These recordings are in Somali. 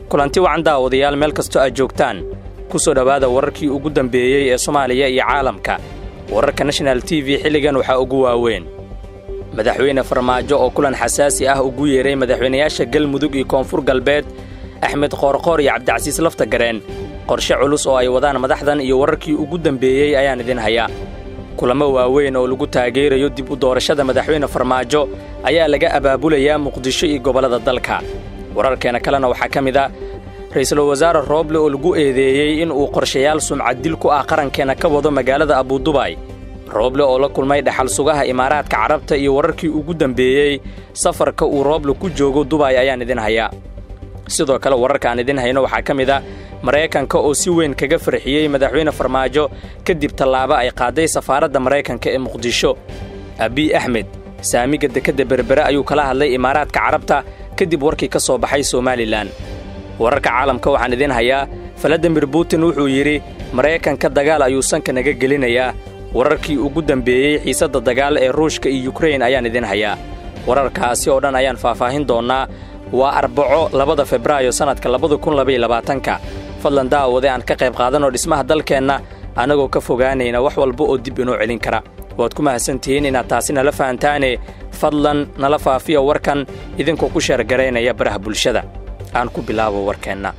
kulanti wacan daawadayaal meel kastoo aad joogtaan ku soo dhowaada wararkii ugu dambeeyey ee soomaaliya iyo caalamka wararka national t v xilligan waxaa ugu waaweyn madaxweyne farmaajo oo kulan xasaasi ah ugu yeeray madaxweynayaasha galmudug iyo koonfur galbeed axmed qoorqoor iyo cabdicasiis laftagareen qorshe culus oo ay wadaan madaxdan iyo wararkii ugu dambeeyey ayaan idin hayaa kulamo waaweyn oo lagu taageerayo dib u doorashada madaxweyne farmaajo ayaa laga abaabulayaa muqdisho iyo gobollada dalka wararkeena kalena waxaa ka mid a ra'iisul wasaare rooble oo lagu eedeeyey in uu qorshayaal sumcaddil ku ah qarankeena ka wado magaalada abudubaay rooble oo la kulmay dhaxal sugaha imaaraadka carabta iyo wararkii ugu dambeeyey safarka uu rooble ku joogo dubaay ayaan idin hayaa sidoo kale wararka aan idin hayno waxaa ka mid a maraykanka oo si weyn kaga farxiyey madaxweyne farmaajo kadib tallaabo ay qaaday safaaradda maraykanka ee muqdisho abiy axmed saamiga dekedda berbere ayuu kala hadlay imaaraadka carabta kadib warkii ka soo baxay somalilan wararka caalamka waxaan idin hayaa faladimir butin wuxuu yidhi maraykanka dagaal ayuu sanka naga gelinayaa wararkii ugu dambeeyey xiisadda dagaal ee ruushka iyo yukrain ayaan idin hayaa wararkaasi oo dhan ayaan faahfaahin doonnaa waa arbaco labada febraayo sannadka labada kun labayolabaatanka fadlan daawade aan ka qayb qaadanoo dhismaha dalkeenna annagoo ka fogaanayna wax walba oo dib inoo celin kara waad ku mahadsantihiin inaad taasi nala fahantaane fadlan nala faafiya warkan idinkoo ku sheergaraynaya baraha bulshada aan ku bilaabo warkeenna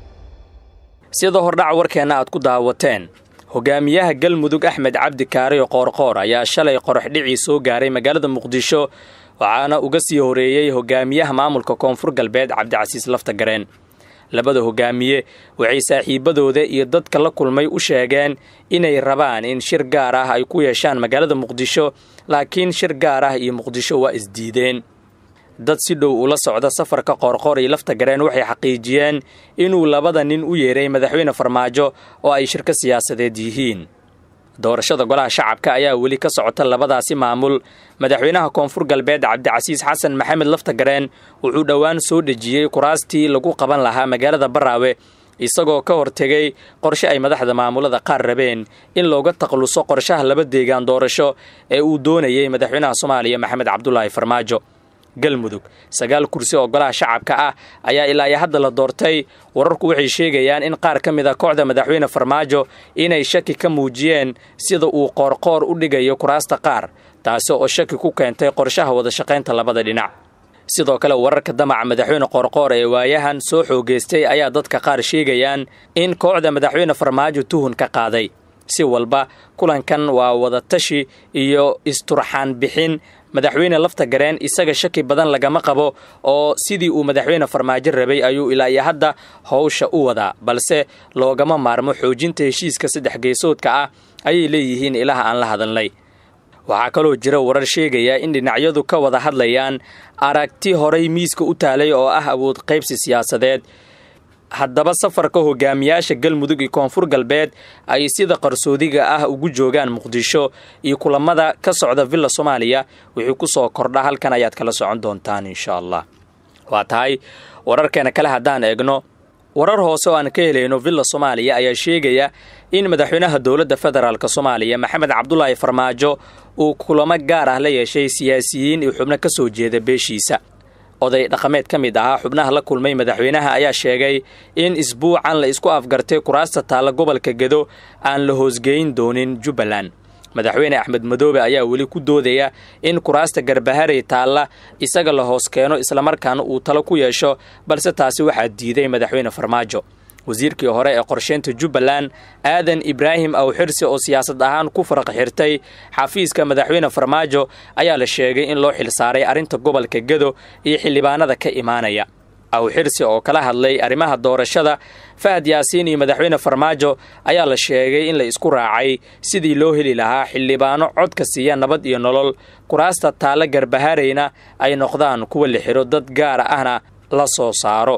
sida hordhaca warkeenna aad ku daawateen hogaamiyaha galmudug axmed cabdi kaariyo qoorqoor ayaa shalay qoraxdhicii soo gaaray magaalada muqdisho waxaana uga sii horeeyey hogaamiyaha maamulka koonfur galbeed cabdicasiis laftagareen labada hogaamiye waxay saaxiibbadooda iyo dadka la kulmay u sheegeen inay rabaan in shir gaar ah ay ku yeeshaan magaalada muqdisho laakiin shir gaar ah iyo muqdisho waa isdiideen dad si dhow ula socda safarka qoorqoor iyo laftagareen waxay xaqiijiyeen inuu labada nin u yeeray madaxweyne farmaajo oo ay shirka siyaasadeed yihiin doorashada golaha shacabka ayaa weli ka socota labadaasi maamul madaxweynaha koonfur galbeed cabdicasiis xasan maxamed laftagareen wuxuu dhowaan soo dhejiyey kuraastii lagu qaban lahaa magaalada baraawe isagoo ka hortegay qorshe ay madaxda maamulada qaar rabeen in looga takluso qorshaha laba deegaan doorasho ee uu doonayey madaxweynaha soomaaliya maxamed cabdulaahi farmaajo galmudug sagaal kursi oo golaha shacabka ah ayaa ilaa iyo hadda la doortay wararku waxay sheegayaan in qaar ka mid a kooxda madaxweyne farmaajo inay shaki ka muujiyeen sida uu qoorqoor u dhigayo kuraasta qaar taasi oo shaki ku keentay qorshaha wadashaqaynta labada dhinac sidoo kale wararka damaca madaxweyne qoorqoor ee waayahan soo xoogeystay ayaa dadka qaar sheegayaan in kooxda madaxweyne farmaajo tuhun ka qaaday si walba kulankan waa wadatashi iyo isturxaan bixin madaxweyne laftagareen isaga shaki badan lagama qabo oo sidii uu madaxweyne farmaajo rabay ayuu ilaa iyo hadda howsha u wadaa balse loogama maarmo xoojinta heshiiska saddex geesoodka ah ayay leeyihiin ilaha aan la hadalnay waxaa kaloo jira warar sheegaya in dhinacyadu ka wada hadlayaan aragti horay miiska u taalay oo ah awood qaybsi siyaasadeed haddaba safarka hogaamiyaasha galmudug iyo koonfur galbeed ay sida qarsoodiga ah ugu joogaan muqdisho iyo kulamada ka socda villa soomaaliya wixii ku soo kordha halkan ayaad kala socon doontaan insha allah waa tahay wararkeena kale haddaan eegno warar hoose oo aan ka helayno villa soomaaliya ayaa sheegaya in madaxweynaha dowladda federaalk soomaaliya maxamed cabdulaahi farmaajo uu kulamo gaar ah la yeeshay siyaasiyiin iyo xubno ka soo jeeda beeshiisa oday dhaqameed ka mid ahaa xubnaha la kulmay madaxweynaha ayaa sheegay in isbuucan la isku afgartay kuraasta taalla gobolka gedo aan la hoosgeyn doonin jubbaland madaxweyne axmed madoobe ayaa weli ku doodaya in kuraasta garbaharey taalla isaga la hoos keeno islamarkaana uu talo ku yeesho balse taasi waxaa diiday madaxweyne farmaajo wasiirkii hore ee qorsheynta jubbaland aadan ibraahim awxirsi oo siyaasad ahaan ku faraq xirtay xafiiska madaxweyne farmaajo ayaa la sheegay in loo xilsaaray arrinta gobolka gedo iyo xildhibaanada ka imaanaya awxirsi oo kala hadlay arrimaha doorashada fahad yaasiin iyo madaxweyne farmaajo ayaa la sheegay in la isku raacay sidii loo heli lahaa xildhibaano codka siiya nabad iyo nolol kuraasta taalla garbaharayna ay noqdaan kuwa la xiro dad gaara ahna la soo saaro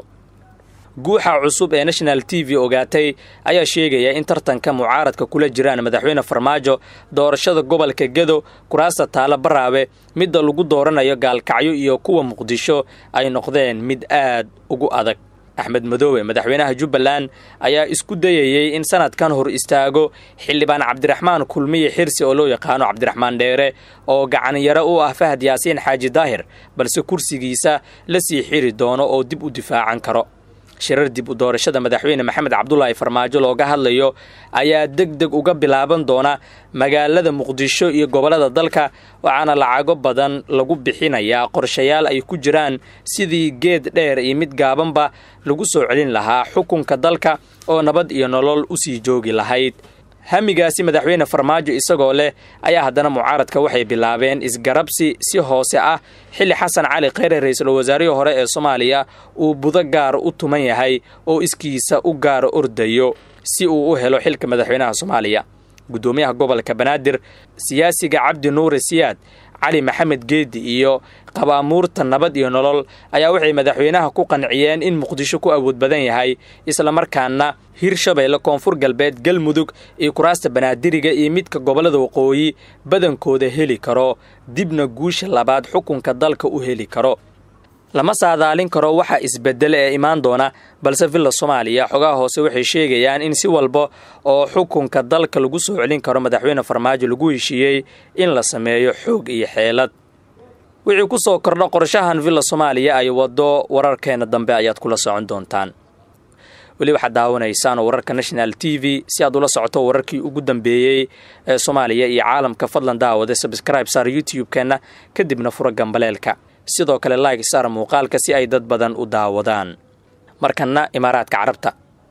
guuxa cusub ee national t v ogaatay ayaa sheegaya in tartanka mucaaradka kula jiraan madaxweyne farmaajo doorashada gobolka gedo kuraasta taala baraabe midda lagu dooranayo gaalkacyo iyo kuwa muqdisho ay noqdeen mid aad ugu adag axmed madoobe madaxweynaha jubbaland ayaa isku dayayey in sanadkan hor istaago xildhibaan cabdiraxmaan kulmiye xirsi oo loo yaqaano cabdiraxmaan dheere oo gacanyaro u ah fahad yaasiin xaaji daahir balse kursigiisa la sii xiri doono oo dib u difaacan karo shirar dib u doorashada madaxweyne maxamed cabdulaahi farmaajo looga hadlayo ayaa deg deg uga bilaaban doona magaalada muqdisho iyo gobollada dalka waxaana lacago badan lagu bixinayaa qorshayaal ay ku jiraan sidii geed dheer iyo mid gaabanba lagu soo celin lahaa xukunka dalka oo nabad iyo nolol u sii joogi lahayd hamigaasi madaxweyne farmaajo isagoo leh ayaa haddana mucaaradka waxay bilaabeen isgarabsi si hoose ah xilli xasan cali kheyre ra-iisul wasaarihii hore ee soomaaliya uu budo gaar u tuman yahay oo iskiisa u gaar ordayo si uu u helo xilka madaxweynaha soomaaliya guddoomiyaha gobolka banaadir siyaasiga cabdi nuure siyaad cali maxamed geedi iyo qabaamuurta nabad iyo nolol ayaa waxay madaxweynaha ku qanciyeen in muqdisho ku awood badan yahay islamarkaana hirshabeelle koonfur galbeed galmudug iyo kuraasta banaadiriga iyo midka gobollada waqooyi badankooda heli karo dibna guusha labaad xukunka dalka u heli karo lama saadaalin karo waxa isbedel ee imaan doona balse villa soomaaliya xogaha hoose waxay sheegayaan in si walba oo xukunka dalka lagu soo celin karo madaxweyne farmaajo lagu heshiiyey in la sameeyo xoog iyo xeelad wixii ku soo kordha qorshahan villa soomaaliya ay waddo wararkeena dambe ayaad kula socon doontaan weli waxaad daawanaysaan wararka national t v si aad ula socoto wararkii ugu dambeeyey ee soomaaliya iyo caalamka fadlan daawade sabscribe saar youtube-keenna kadibna fura gambaleelka sidoo kale like saar muuqaalka si ay dad badan u daawadaan markanna imaaraadka carabta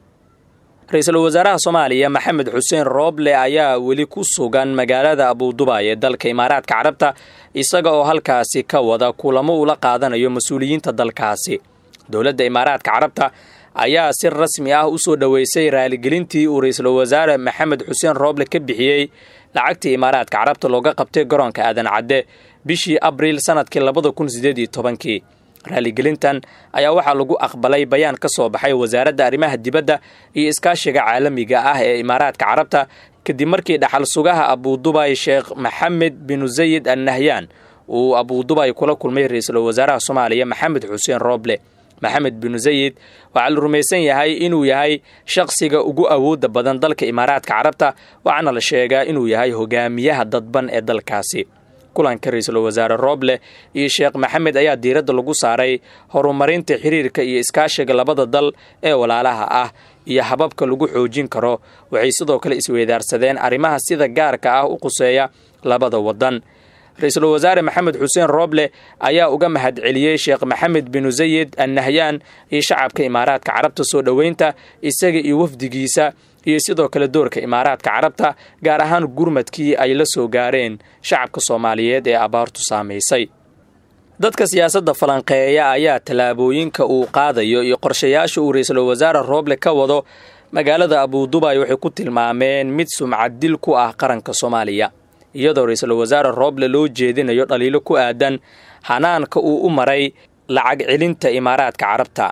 ra-iisul wasaaraha soomaaliya maxamed xuseen rooble ayaa weli ku sugan magaalada abudubaay ee dalka imaaraadka carabta isaga oo halkaasi ka wada kulamo ula qaadanayo mas-uuliyiinta dalkaasi dowladda imaaraadka carabta ayaa si rasmi ah u soo dhoweysay raaligelintii uu ra-iisul wasaare maxamed xuseen rooble ka bixiyey lacagtii imaaraadka carabta looga qabtay garoonka aadan cadde bishii abriil sanadkii labada kun sideed iyo tobankii raaligelintan ayaa waxaa lagu aqbalay bayaan ka soo baxay wasaaradda arrimaha dibadda iyo iskaashiga caalamiga ah ee imaaraadka carabta kadib markii dhaxal sugaha abudubay sheekh maxamed binu zayid al nahyaan uu abudubay kula kulmay ra-iisul wasaaraha soomaaliya maxamed xuseen rooble maxamed binu zayid waxaa la rumaysan yahay inuu yahay shaqsiga ugu awoodda badan dalka imaaraadka carabta waxaana la sheegaa inuu yahay hogaamiyaha dadban ee dalkaasi kulanka ra-iisul wasaare rooble iyo sheekh maxamed ayaa diiradda lagu saaray horumarinta xiriirka iyo iskaashiga labada dal ee walaalaha ah iyo hababka lagu xoojin karo waxay sidoo kale isweydaarsadeen arrimaha sida gaarka ah u quseeya labada waddan ra-iisul wasaare maxamed xuseen rooble ayaa uga mahadceliyey sheekh maxamed binu zayid al nahyaan iyo shacabka imaaraadka carabta soo dhoweynta isaga iyo wafdigiisa iyo sidoo kale doorka imaaraadka carabta gaar ahaan gurmadkii ay la soo gaareen shacabka soomaaliyeed ee abaartu saamaysay dadka siyaasadda falanqeeya ayaa tallaabooyinka uu qaadayo iyo qorshayaasha uu ra-iisul wasaare rooble ka wado magaalada abudubay waxay ku tilmaameen mid sumcad dil ku ah qaranka soomaaliya iyadoo ra-iisul wasaare rooble loo jeedinayo dhaliilo ku aadan hanaanka uu u maray lacag celinta imaaraadka carabta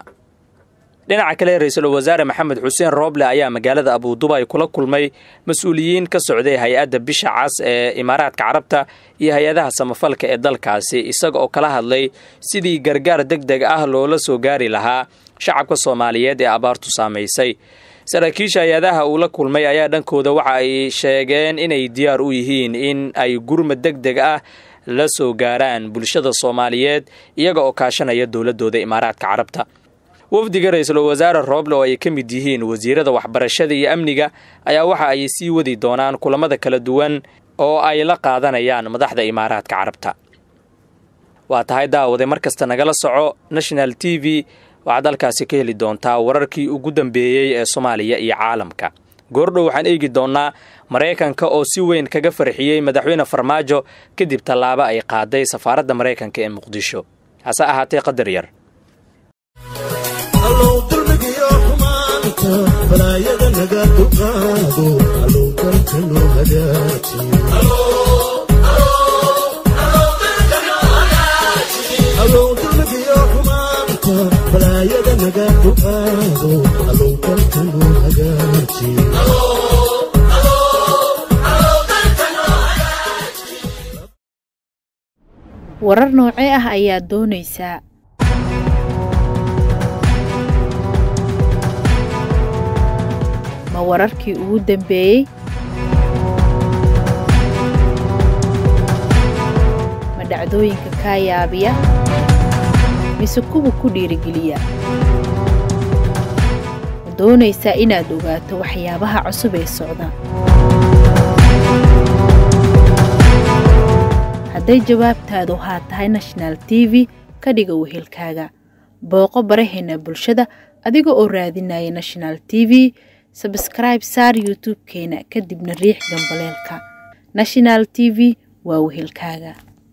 dhinaca kale ra-iisul wasaare maxamed xuseen rooble ayaa magaalada abudubay kula kulmay mas-uuliyiin ka socday hay-adda bisha cas ee imaaraadka carabta iyo hay-adaha samafalka ee dalkaasi isaga oo kala hadlay sidii gargaar deg deg ah loola soo gaari lahaa shacabka soomaaliyeed ee abaartu saamaysay saraakiisha hay-adaha uu la kulmay ayaa dhankooda waxa ay sheegeen inay diyaar u yihiin in ay gurmad deg deg ah la soo gaaraan bulshada soomaaliyeed iyaga oo kaashanaya dowladooda imaaraadka carabta wafdiga ra-iisul wasaare rooble oo ay ka mid yihiin wasiirada waxbarashada iyo amniga ayaa waxa ay sii wadi doonaan kulamada kala duwan oo ay la qaadanayaan madaxda imaaraadka carabta waa tahay daawade mar kasta nagala soco national t v waxaad halkaasi ka heli doontaa wararkii ugu dambeeyey ee soomaaliya iyo caalamka goordhow waxaan eegi doonnaa maraykanka oo si weyn kaga farxiyey madaxweyne farmaajo kadib tallaabo ay qaaday safaaradda maraykanka ee muqdisho hase ahaatee qadar yar balaayada naga duqaado alowgalka noo hagaajialowdulmigiyo xumaanta balaayada naga duqaado alowgalka noo hagaaji warar noocee ah ayaad doonaysaa ma wararkii ugu dambeeyey ma dhacdooyinka kaa yaabiya mise kuwa ku dhiirigeliya doonaysaa inaad ogaato waxyaabaha cusub ee socda hadday jawaabtaadu haa tahay national t v ka dhiga wehelkaaga booqo baraheena bulshada adiga oo raadinaya national t v sabskribe saar youtube-keena kadibna riix gambaleelka national t v waa wehelkaaga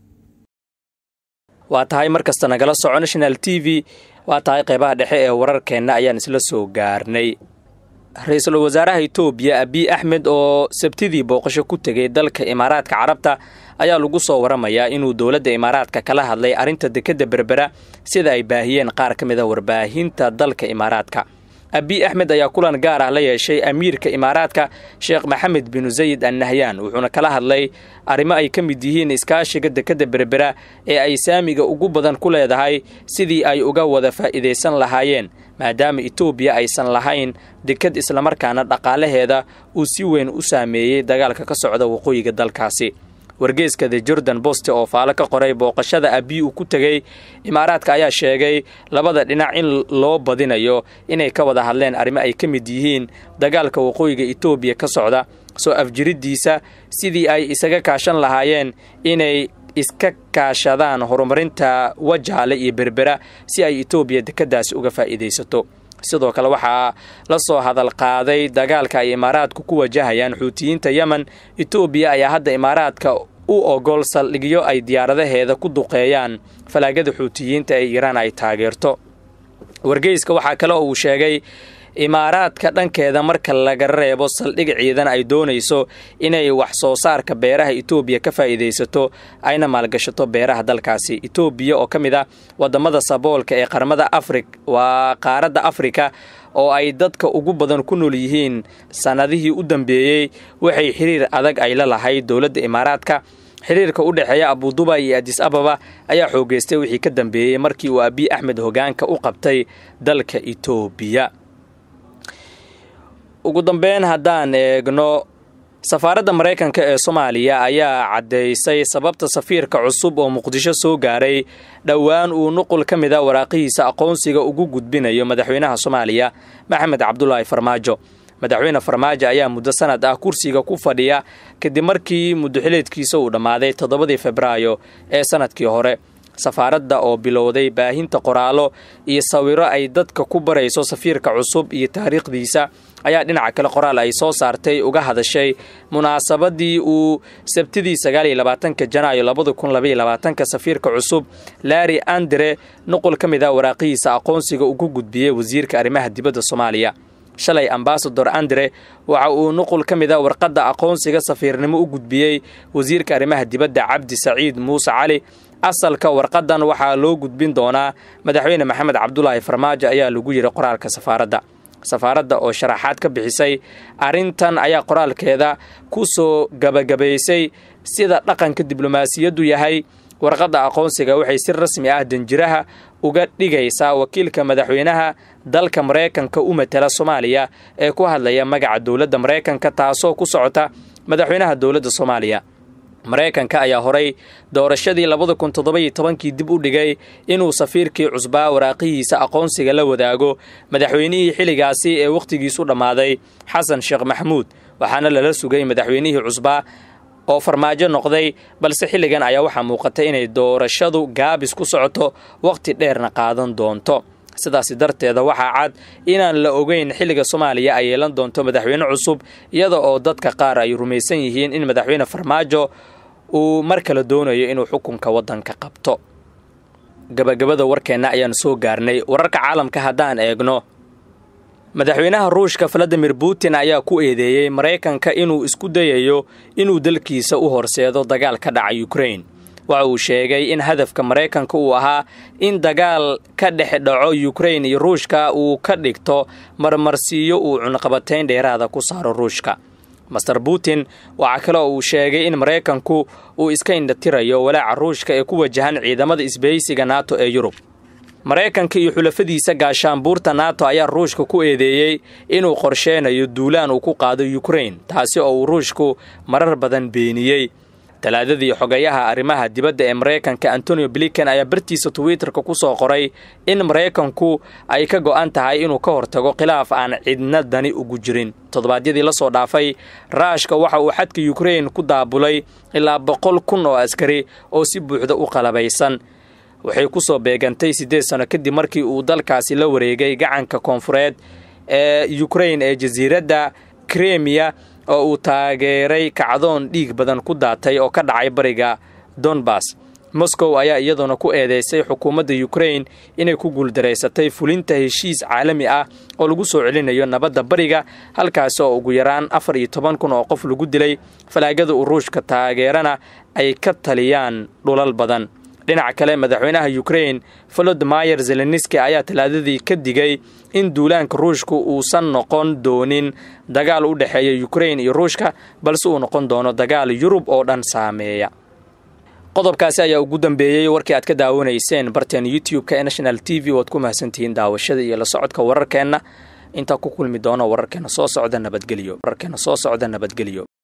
waa tahay mar kasta nagala soco national t v waa tahay qaybaha dhexe ee wararkeenna ayaan isla soo gaarnay ra-iisul wasaaraha itoobiya abiy axmed oo sabtidii booqasho ku tegay dalka imaaraadka carabta ayaa lagu soo waramayaa inuu dowladda imaaraadka kala hadlay arrinta dekedda berbera sida ay baahiyeen qaar ka mid a warbaahinta dalka imaaraadka abiy axmed ayaa kulan gaar ah la yeeshay amiirka imaaraadka sheekh maxamed binu sayid an nahyan wuxuuna kala hadlay arrimo ay ka mid yihiin iskaashiga dekedda berbera ee ay saamiga ugu badan ku leedahay sidii ay uga wada faa'iidaysan lahaayeen maadaama itoobiya aysan lahayn deked islamarkaana dhaqaalaheeda uu si weyn u saameeyey dagaalka ka socda waqooyiga dalkaasi wargeeska the jordan boste oo faalo ka qoray booqashada abiy uu ku tegey imaaraadka ayaa sheegay labada dhinac in loo badinayo inay ka wada hadleen arrimo ay ka mid yihiin dagaalka waqooyiga itoobiya ka socda soo afjiriddiisa sidii ay isaga kaashan lahaayeen inay iska kaashadaan horumarinta wajaale iyo berbera si ay itoobiya dekeddaasi uga faa'iidaysato sidoo kale waxaa la soo hadal qaaday dagaalka ay imaaraadku ku wajahayaan xuutiyiinta yemen itoobiya ayaa hadda imaaraadka u ogol saldhigyo ay diyaaradaheeda ku duqeeyaan falaagada xuutiyiinta ee iiraan ay taageerto wargeyska waxaa kale oo uu sheegay imaaraadka dhankeeda marka laga reebo saldhig ciidan ay doonayso inay wax soo saarka beeraha itoobiya ka faa'iidaysato ayna maalgashato beeraha dalkaasi itoobiya oo ka mid ah wadamada saboolka ee qaramada afri waa qaaradda afrika oo ay dadka ugu badan ku nool yihiin sannadihii u dambeeyey waxay xiriir adag ay la lahayd dowladda imaaraadka xiriirka u dhexeeya abuduba iyo adis ababa ayaa xoogeystay wixii ka dambeeyey markii uu abiy axmed hogaanka u qabtay dalka itoobiya ugu dambeyn haddaan eegno safaaradda maraykanka ee soomaaliya ayaa caddaysay sababta safiirka cusub oo muqdisho soo gaaray dhowaan uu nuqul ka mid a waraaqihiisa aqoonsiga ugu gudbinayo madaxweynaha soomaaliya maxamed cabdulaahi farmaajo madaxweyne farmaajo ayaa muddo sanad ah kursiga ku fadhiya kadib markii muddoxileedkiisa uu dhammaaday toddobadii febraayo ee sanadkii hore safaaradda oo bilowday baahinta qoraallo iyo sawiro ay dadka ku barayso safiirka cusub iyo taariikhdiisa ayaa dhinaca kale qoraal ay soo saartay uga hadashay munaasabadii uu sabtidii sagaal iyo labaatanka janaayo labada kun labaiyo labaatanka safiirka cusub laari andre nuqul ka mid ah waraaqihiisa aqoonsiga ugu gudbiyey wasiirka arrimaha dibadda soomaaliya shalay ambasador andre waxa uu nuqul ka mid a warqadda aqoonsiga safiirnimo u gudbiyey wasiirka arrimaha dibadda cabdi saciid muuse cali asalka warqadan waxaa loo gudbin doonaa madaxweyne maxamed cabdulaahi farmaajo ayaa lagu yidhi qoraalka safaaradda safaaradda oo sharaxaad ka bixisay arrintan ayaa qoraalkeeda ku soo gabagabaysay sida dhaqanka diblomaasiyaddu yahay warqadda aqoonsiga waxay si rasmi ah danjiraha uga dhigaysaa wakiilka madaxweynaha dalka maraykanka u matala soomaaliya ee ku hadlaya magaca dowladda maraykanka taasoo ku socota madaxweynaha dowladda soomaaliya maraykanka ayaa horay doorashadii labada kun toddobayo tobankii dib u dhigay inuu safiirkii cusbaa waraaqihiisa aqoonsiga la wadaago madaxweynihii xilligaasi ee wakhtigiisu dhammaaday xasan sheekh maxamuud waxaana lala sugay madaxweynihii cusbaa oo farmaajo noqday balse xilligan ayaa waxaa muuqatay inay doorashadu gaabis ku socoto wakhti dheerna qaadan doonto sidaasi darteeda waxaa cad inaan la ogeyn xilliga soomaaliya ay yeelan doonto madaxweyne cusub iyada oo dadka qaar ay rumaysan yihiin in madaxweyne farmaajo uu mar kale doonayo inuu xukunka waddanka qabto gabagabada warkeenna ayaan soo gaarnay wararka caalamka haddaan eegno madaxweynaha ruushka valadimir putin ayaa ku eedeeyey maraykanka inuu isku dayayo inuu dalkiisa u horseedo dagaal ka dhaca ukrain waxa uu sheegay in hadafka maraykanka uu ahaa in dagaal ka dhex dhaco yukrain iyo ruushka uu ka dhigto marmarsiiyo uu cunqabatayn dheeraada ku saaro ruushka master putin waxaa kale oo uu sheegay in maraykanku uu iska indhatirayo walaaca ruushka ee ku wajahan ciidamada isbahaysiga nato ee yurub maraykanka iyo xulafadiisa gaashaanbuurta nato ayaa ruushka ku eedeeyey inuu qorsheynayo duulaan uu ku qaado yukrain taasi oo uu ruushku marar badan beeniyey talaadadii xogayaha arrimaha dibadda ee maraykanka antonio blinken ayaa bartiisa twitterka ku soo qoray in maraykanku ay ka go'an tahay inuu ka hortago khilaaf aan cidna dani ugu jirin toddobaadyadii la soo dhaafay raashka waxa uu xadka yukrain ku daabulay ilaa boqol kun oo askari oo si buuxda u qalabaysan waxay ku soo beegantay siddeed sano kadib markii uu dalkaasi la wareegay gacanka koonfureed ee yukrain ee jasiiradda kremiya oo uu taageeray kacdoon dhiig badan ku daatay oo ka dhacay bariga donbas moscow ayaa iyaduna ku eedeysay xukuumadda yukrain inay ku guuldaraysatay fulinta heshiis caalami ah oo lagu soo celinayo nabadda bariga halkaasi oo ugu yaraan afar iyo toban kun oo qof lagu dilay falaagada uu ruushka taageerana ay ka taliyaan dhulal badan dhinaca kale madaxweynaha yukrain volodmayer zelenski ayaa talaadadii ka digay in duulaanka ruushka uusan noqon doonin dagaal u dhexeeya yukrain iyo ruushka balse uu noqon doono dagaal yurub oo dhan saameeya qodobkaasi ayaa ugu dambeeyey warkii aad ka daawanayseen barteen youtube-ka ee national t v oad ku mahadsantihiin daawashada iyo la socodka wararkeenna intaa ku kulmi doono wararkeena soo socda nabadgelyo wararkeena soo socda nabadgelyo